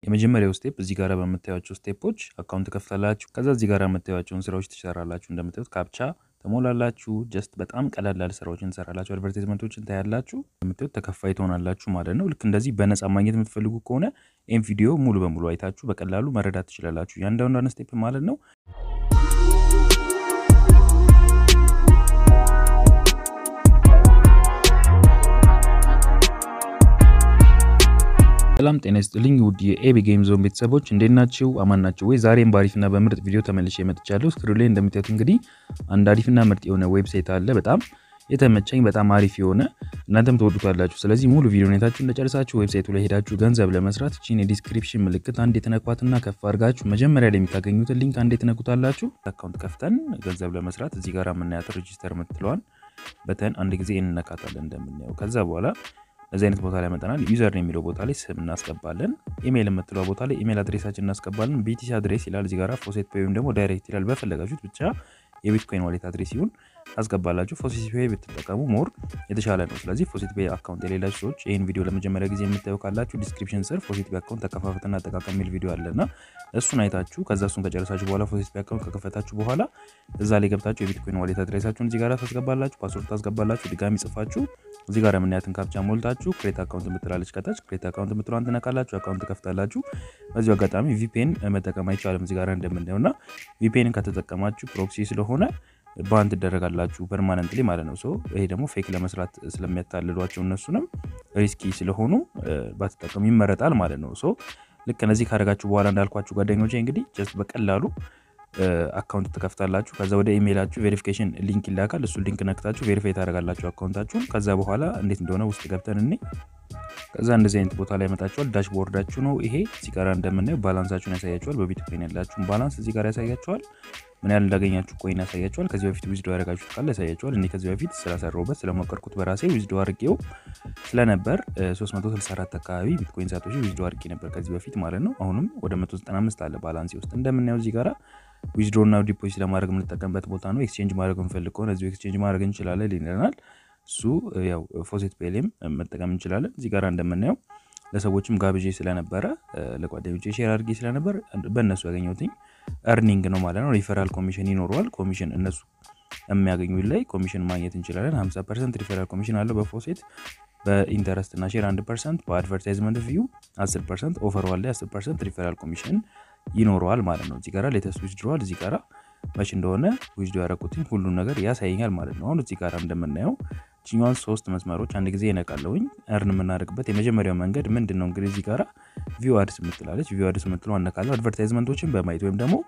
የመጀመሪያው ስቴፕ እዚህ ጋር በምታዩቸው ስቴፖች አካውንት ከፍታላችሁ። ከዛ እዚህ ጋር የምታዩቸውን ስራዎች ትሰራላችሁ። እንደምታዩት ካፕቻ ተሞላላችሁ። ጀስት በጣም ቀላል ያለ ስራዎችን ትሰራላችሁ። አድቨርታይዝመንቶችን ታያላችሁ። የምታዩት ተከፋይ ትሆናላችሁ ማለት ነው። ልክ እንደዚህ በነፃ ማግኘት የምትፈልጉ ከሆነ ይህም ቪዲዮ ሙሉ በሙሉ አይታችሁ በቀላሉ መረዳት ትችላላችሁ። ያንዳንዷን ስቴፕ ማለት ነው። ሰላም ጤና ይስጥልኝ ውድ የኤቢ ጌም ዞን ቤተሰቦች እንዴት ናችሁ? አማን ናችሁ ወይ? ዛሬም በአሪፍና በምርጥ ቪዲዮ ተመልሼ መጥቻለሁ። ስክሪን ላይ እንደምታዩት እንግዲህ አንድ አሪፍና ምርጥ የሆነ ዌብሳይት አለ። በጣም የተመቸኝ በጣም አሪፍ የሆነ እናንተም ትወዱታላችሁ። ስለዚህ ሙሉ ቪዲዮ ሁኔታችሁ እንደጨርሳችሁ ዌብሳይቱ ላይ ሄዳችሁ ገንዘብ ለመስራት እቺን የዲስክሪፕሽን ምልክት አንድ የተነኳትና ከፍ አድርጋችሁ መጀመሪያ ላይ የምታገኙትን ሊንክ አንድ የተነኩታላችሁ። አካውንት ከፍተን ገንዘብ ለመስራት እዚህ ጋር የምናያት ሬጂስተር የምትለዋን በተን አንድ ጊዜ እንነካታለን እንደምናየው ከዛ በኋላ እዚህ አይነት ቦታ ላይ መጠናል። ዩዘር ነው የሚለው ቦታ ላይ ስም እናስገባለን። ኢሜይል የምትለው ቦታ ላይ ኢሜይል አድሬሳችን እናስገባለን። ቢቲሲ አድሬስ ይላል እዚህ ጋር ፎሴት ፔይ ወይም ደግሞ ዳይሬክት ይላል። በፈለጋችሁት ብቻ የቢትኮይን ዋሌት አድሬስ ይሁን አስገባላችሁ። ፎሴት ፔይ ብትጠቀሙ ሞር የተሻለ ነው። ስለዚህ ፎሴት ፔይ አካውንት የሌላችሁ ሰዎች ይህን ቪዲዮ ለመጀመሪያ ጊዜ የምታዩ ካላችሁ ዲስክሪፕሽን ስር ፎሴት ፔይ አካውንት ተከፋፈትና አጠቃቀም የሚል ቪዲዮ አለና እሱን አይታችሁ ከዛ እሱን ከጨረሳችሁ በኋላ ፎሴት ፔይ አካውንት ከከፈታችሁ በኋላ እዛ ላይ ገብታችሁ የቢትኮይን ዋሌት አድሬሳችሁን እዚህ ጋር ታስገባላችሁ። ፓስወርድ ታስገባላችሁ። ድጋሚ ጽፋችሁ እዚህ ጋር የምናያትን ካፕቻ ሞልታችሁ ክሬት አካውንት የምትላለች ከታች ክሬት አካውንት የምትለዋን ትነካላችሁ። አካውንት ከፍታላችሁ። በዚሁ አጋጣሚ ቪፒኤን መጠቀም አይቻልም እዚህ ጋር እንደምናየው እና ቪፒኤንን ከተጠቀማችሁ ፕሮክሲ ስለሆነ ባን ትደረጋላችሁ ፐርማነንትሊ ማለት ነው። ሶ ይሄ ደግሞ ፌክ ለመስራት ስለሚያታልሏቸው እነሱንም ሪስኪ ስለሆኑ ባትጠቀሙ ይመረጣል ማለት ነው። ሶ ልክ እነዚህ ካደረጋችሁ በኋላ እንዳልኳችሁ ጓደኞቼ እንግዲህ ጀስት በቀላሉ አካውንት ትከፍታላችሁ። ከዛ ወደ ኢሜይላችሁ ቬሪፊኬሽን ሊንክ ይላካል። እሱ ሊንክ ነክታችሁ ቬሪፋይ ታደርጋላችሁ አካውንታችሁን። ከዛ በኋላ እንዴት እንደሆነ ውስጥ ገብተን እኔ ከዛ እንደዚህ አይነት ቦታ ላይ መጣችኋል። ዳሽቦርዳችሁ ነው ይሄ። እዚህ ጋር እንደምናየው ባላንሳችሁን ያሳያችኋል። በቢትኮይን ያላችሁን ባላንስ እዚህ ጋር ያሳያችኋል። ምን ያህል እንዳገኛችሁ ኮይን ያሳያችኋል። ከዚህ በፊት ዊዝዶ ያደረጋችሁት ካለ ያሳያችኋል። እኔ ከዚህ በፊት ስላሰራሁበት ስለሞከርኩት በራሴ ዊዝዶ አድርጌው ስለነበር 364 አካባቢ ቢትኮይን ሳቶሺ ዊዝዶ አድርጌ ነበር ከዚህ በፊት ማለት ነው። አሁንም ወደ 195 አለ ባላንሴ ውስጥ እንደምናየው እዚህ ጋራ ዊዝድሮ እና ዲፖዚት ለማድረግ የምንጠቀምበት ቦታ ነው። ኤክስቼንጅ ማድረግ እንፈልግ ከሆነ እዚሁ ኤክስቼንጅ ማድረግ እንችላለን ይለናል። እሱ ያው ፎሴት ፔይም መጠቀም እንችላለን። እዚህ ጋር እንደምናየው ለሰዎችም ጋብዤ ስለነበረ ለጓደኞቼ ሼር አድርጌ ስለነበር በእነሱ ያገኘሁትኝ እርኒንግ ነው ማለት ነው። ሪፈራል ኮሚሽን ይኖረዋል። ኮሚሽን እነሱ የሚያገኙ ላይ ኮሚሽን ማግኘት እንችላለን። 50 ፐርሰንት ሪፈራል ኮሚሽን አለው በፎሴት በኢንተረስት እና ሼር 1 ፐርሰንት በአድቨርታይዝመንት ቪው 10 ፐርሰንት ኦፈር ዋለ 10 ፐርሰንት ሪፈራል ኮሚሽን ይኖረዋል ማለት ነው። እዚህ ጋራ ሌተስት ዊዝድሮዋል እዚህ ጋራ መች እንደሆነ ዊዝድሮ ያደረኩትኝ ሁሉን ነገር ያሳየኛል ማለት ነው። አሁን እዚህ ጋራ እንደምናየው ችኛዋን ሶስት መስመሮች አንድ ጊዜ ይነቃለውኝ እርን የምናደርግበት የመጀመሪያው መንገድ ምንድን ነው? እንግዲህ እዚህ ጋራ ቪው አድስ የምትላለች ቪው አድስ የምትለው አነካለሁ። አድቨርታይዝመንቶችን በማየት ወይም ደግሞ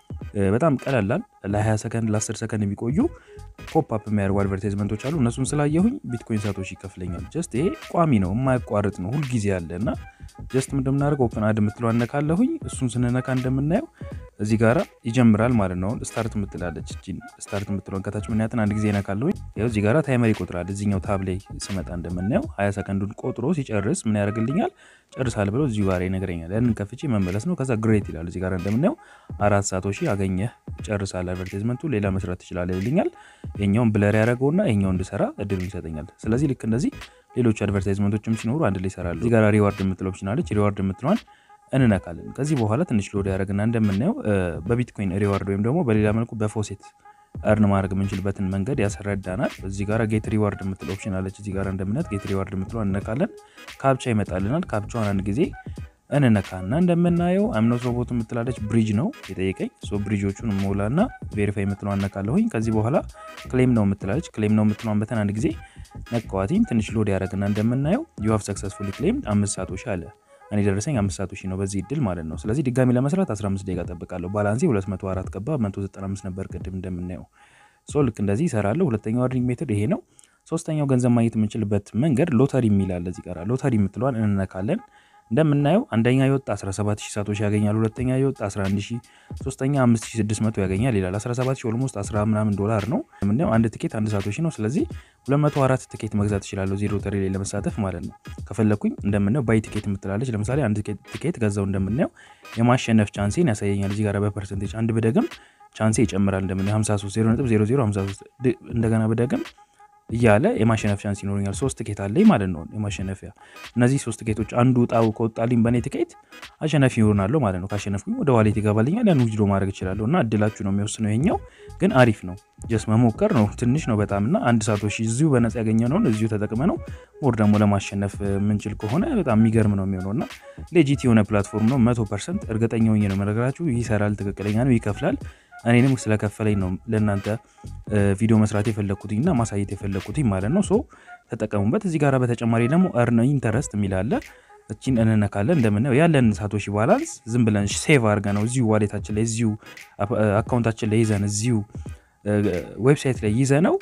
በጣም ቀለላል ለ20 ሰከንድ ለ10 ሰከንድ የሚቆዩ ፖፕ አፕ የሚያደርጉ አድቨርታይዝመንቶች አሉ። እነሱን ስላየሁኝ ቢትኮይን ሳቶሺ ይከፍለኛል። ጀስት ይሄ ቋሚ ነው የማያቋርጥ ነው ሁልጊዜ ያለ እና ጀስት እንደምናደርግ ኦፕን አድ የምትለው አነካለሁኝ። እሱን ስንነካ እንደምናየው እዚህ ጋራ ይጀምራል ማለት ነው። ስታርት የምትላለች እጅን ስታርት የምትለውን ከታች ምናያትን አንድ ጊዜ ነካለሁኝ። ያው እዚህ ጋራ ታይመር ይቆጥራል። እዚኛው ታብ ላይ ስመጣ እንደምናየው 20 ሰከንዱን ቆጥሮ ሲጨርስ ምን ያደርግልኛል? ጨርሳል ብለው እዚሁ ጋር ይነግረኛል። ያንን ከፍቼ መመለስ ነው። ከዛ ግሬት ይላል። እዚህ ጋር እንደምናየው አራት ሳቶሺ አገኘህ ጨርሳል፣ አድቨርታይዝመንቱ ሌላ መስራት ትችላለህ ይልኛል። የኛውን ብለር ያደረገውና የኛው እንድሰራ እድሉን ይሰጠኛል። ስለዚህ ልክ እንደዚህ ሌሎች አድቨርታይዝመንቶችም ሲኖሩ አንድ ላይ ይሰራሉ። እዚህ ጋር ሪዋርድ የምትለው ኦፕሽን አለች። ሪዋርድ የምትለዋን እንነካለን። ከዚህ በኋላ ትንሽ ሎድ ያደረግና እንደምናየው በቢትኮይን ሪዋርድ ወይም ደግሞ በሌላ መልኩ በፎሴት እርን ማድረግ የምንችልበትን መንገድ ያስረዳናል። እዚህ ጋር ጌት ሪዋርድ የምትለው ኦፕሽን አለች። እዚህ ጋር እንደምናየት ጌት ሪዋርድ የምትለዋን እንነካለን። ካፕቻ ይመጣልናል። ካፕቻዋን አንድ ጊዜ እንነካና እንደምናየው አምኖት ሮቦት የምትላለች ብሪጅ ነው የጠየቀኝ። ሶ ብሪጆቹን ሞላና ቬሪፋይ የምትለዋን ነካለሁኝ። ከዚህ በኋላ ክሌም ነው የምትላለች። ክሌም ነው የምትለዋን በተን አንድ ጊዜ ነካዋቲኝ። ትንሽ ሎድ ያደረግና እንደምናየው ዩ ሃቭ ሰክሰስፉሊ ክሌም አምስት ሳቶሺ አለ። እኔ ደረሰኝ አምስት ሳቶሺ ነው በዚህ እድል ማለት ነው። ስለዚህ ድጋሚ ለመስራት 15 ደቂቃ ጠብቃለሁ። ባላንሴ 204 ገባ፣ 195 ነበር ቅድም እንደምናየው። ሶ ልክ እንደዚህ ይሰራለሁ። ሁለተኛው አርኒንግ ሜትድ ይሄ ነው። ሶስተኛው ገንዘብ ማግኘት የምንችልበት መንገድ ሎተሪ የሚላል እዚህ ጋር ሎተሪ የምትለዋን እንነካለን። እንደምናየው አንደኛ የወጣ 17000 ሳቶሺ ያገኛል። ሁለተኛ የወጣ 11000፣ ሶስተኛ 5600 ያገኛል ይላል። 17000 ኦልሞስት 10 ምናምን ዶላር ነው። የምናየው አንድ ትኬት አንድ ሳቶሺ ነው። ስለዚህ 204 ትኬት መግዛት እችላለሁ እዚህ ሎተሪ ላይ ለመሳተፍ ማለት ነው። ከፈለኩኝ እንደምናየው ባይ ትኬት የምትላለች። ለምሳሌ አንድ ትኬት ገዛው እንደምናየው የማሸነፍ ቻንሴን ያሳየኛል። እዚህ ጋር በፐርሰንቴጅ አንድ ብደግም ቻንሴ ይጨምራል። እንደምናየው 53 0.0053 እንደገና ብደግም እያለ የማሸነፍ ቻንስ ይኖረኛል። ሶስት ትኬት አለኝ ማለት ነው የማሸነፊያ። እነዚህ ሶስት ትኬቶች አንዱ ጣው ከወጣልኝ በእኔ ትኬት አሸናፊ ይሆናለሁ ማለት ነው። ካሸነፍኩኝ ወደ ዋሌት ይገባልኛል። ያን ዊዝድሮ ማድረግ እችላለሁ እና እድላችሁ ነው የሚወስነው። ይሄኛው ግን አሪፍ ነው። ጀስት መሞከር ነው። ትንሽ ነው በጣም እና አንድ ሳቶሺ እዚሁ በነጻ ያገኘነውን እዚሁ ተጠቅመ ነው ሞር ደግሞ ለማሸነፍ የምንችል ከሆነ በጣም የሚገርም ነው የሚሆነው እና ሌጂት የሆነ ፕላትፎርም ነው። መቶ ፐርሰንት እርግጠኛ ሆኜ ነው የምነግራችሁ። ይሰራል፣ ትክክለኛ ነው፣ ይከፍላል። እኔንም ስለከፈለኝ ነው ለእናንተ ቪዲዮ መስራት የፈለግኩትኝ እና ማሳየት የፈለግኩትኝ ማለት ነው። ሶ ተጠቀሙበት። እዚህ ጋር በተጨማሪ ደግሞ እርን ኢንተረስት የሚላለ እቺን እንነካለን። እንደምናየው ያለን ሳቶሺ ባላንስ ዝም ብለን ሴቭ አድርገ ነው እዚሁ ዋሌታችን ላይ እዚሁ አካውንታችን ላይ ይዘን እዚሁ ዌብሳይት ላይ ይዘ ነው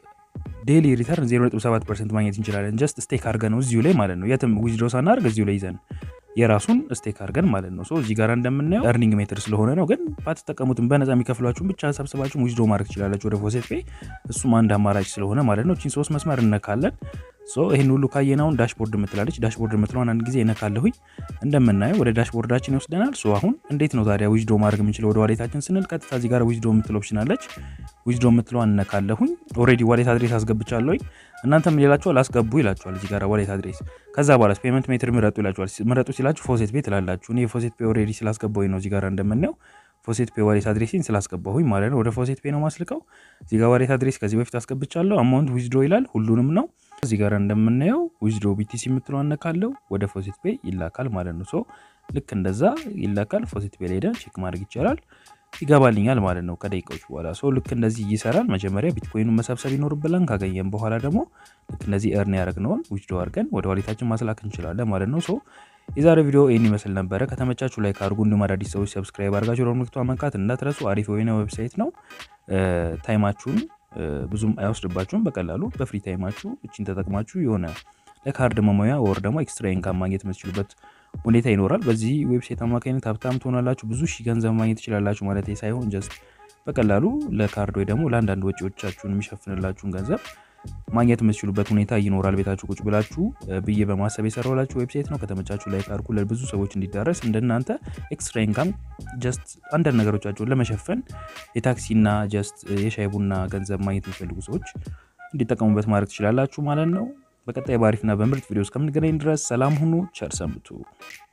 ዴይሊ ሪተርን 0.7 ፐርሰንት ማግኘት እንችላለን። ጀስት ስቴክ አድርገ ነው እዚሁ ላይ ማለት ነው። የትም ዊዝድሮ ሳናደርግ እዚሁ ላይ ይዘን የራሱን ስቴክ አድርገን ማለት ነው። እዚህ ጋር እንደምናየው እርኒንግ ሜትር ስለሆነ ነው። ግን ባትጠቀሙትም በነፃ የሚከፍሏችሁን ብቻ ሰብስባችሁ ዊዝድሮ ማድረግ ትችላላችሁ ወደ ፎሴት ፔይ። እሱም አንድ አማራጭ ስለሆነ ማለት ነው። እቺን ሶስት መስመር እነካለን። ይህን ሁሉ ካየናውን ዳሽቦርድ የምትላለች ዳሽቦርድ የምትለውን አንድ ጊዜ እነካለሁኝ። እንደምናየው ወደ ዳሽቦርዳችን ይወስደናል። አሁን እንዴት ነው ታዲያ ዊዝድሮ ማድረግ የምንችለው ወደ ዋሌታችን ስንል ቀጥታ እዚህ ጋር ዊዝድሮ የምትለው ኦፕሽን አለች። ዊዝድሮ የምትለዋን እነካለሁኝ። ኦልሬዲ ዋሌት አድሬስ አስገብቻለሁኝ። እናንተም ይላችኋል አስገቡ ይላችኋል እዚህ ጋር ዋሌት አድሬስ። ከዛ በኋላ ፔመንት ሜትር ምረጡ ይላችኋል። ምረጡ ሲላችሁ ፎሴት ፔ ትላላችሁ። እኔ የፎሴት ፔ ኦልሬዲ ስላስገባሁኝ ነው እዚህ ጋር እንደምናየው ፎሴት ፔ ዋሌት አድሬሲን ስላስገባሁኝ ማለት ነው። ወደ ፎሴት ፔ ነው ማስልቀው። እዚህ ጋር ዋሌት አድሬስ ከዚህ በፊት አስገብቻለሁ። አማውንት ዊዝድሮ ይላል ሁሉንም ነው። እዚህ ጋር እንደምናየው ዊዝድሮ ቢቲሲ የምትለው አነካለው ወደ ፎሴት ፔ ይላካል ማለት ነው። ሶ ልክ እንደዛ ይላካል። ፎሴት ፔ ላይ ሄደን ቼክ ማድረግ ይቻላል። ይገባልኛል ማለት ነው ከደቂቃዎች በኋላ። ሶ ልክ እንደዚህ ይሰራል። መጀመሪያ ቢትኮይኑን መሰብሰብ ይኖርብላን። ካገኘን በኋላ ደግሞ ልክ እንደዚህ እርን ያደረግነውን ዊዝድሮ አድርገን ወደ ዋሌታችን ማስላክ እንችላለን ማለት ነው። ሶ የዛሬ ቪዲዮ ይህን ይመስል ነበረ። ከተመቻችሁ ላይክ አድርጉ። እንዲሁም አዳዲስ ሰዎች ሰብስክራይብ አድርጋችሁ ደወል ምልክቱን መንካት እንዳትረሱ። አሪፍ የሆነ ዌብሳይት ነው። ታይማችሁን ብዙም አይወስድባችሁም። በቀላሉ በፍሪ ታይማችሁ እችን ተጠቅማችሁ የሆነ ለካርድ መሙያ ወር ደግሞ ኤክስትራ ኢንካም ማግኘት የምትችሉበት ሁኔታ ይኖራል። በዚህ ዌብሳይት አማካኝነት ሀብታም ትሆናላችሁ። ብዙ ሺህ ገንዘብ ማግኘት ትችላላችሁ ማለት ሳይሆን ጀስት በቀላሉ ለካርድ ወይ ደግሞ ለአንዳንድ ወጪዎቻችሁን የሚሸፍንላችሁን ገንዘብ ማግኘት የምትችሉበት ሁኔታ ይኖራል። ቤታችሁ ቁጭ ብላችሁ ብዬ በማሰብ የሰራላችሁ ዌብሳይት ነው። ከተመቻችሁ ላይክ አድርጉ። ለብዙ ሰዎች እንዲዳረስ እንደናንተ ኤክስትራ ኢንካም ጀስት አንዳንድ ነገሮቻቸውን ለመሸፈን የታክሲና ጀስት የሻይ ቡና ገንዘብ ማግኘት የሚፈልጉ ሰዎች እንዲጠቀሙበት ማድረግ ትችላላችሁ ማለት ነው። በቀጣይ በአሪፍና በምርጥ ቪዲዮ እስከምንገናኝ ድረስ ሰላም ሁኑ፣ ቸር ሰንብቱ።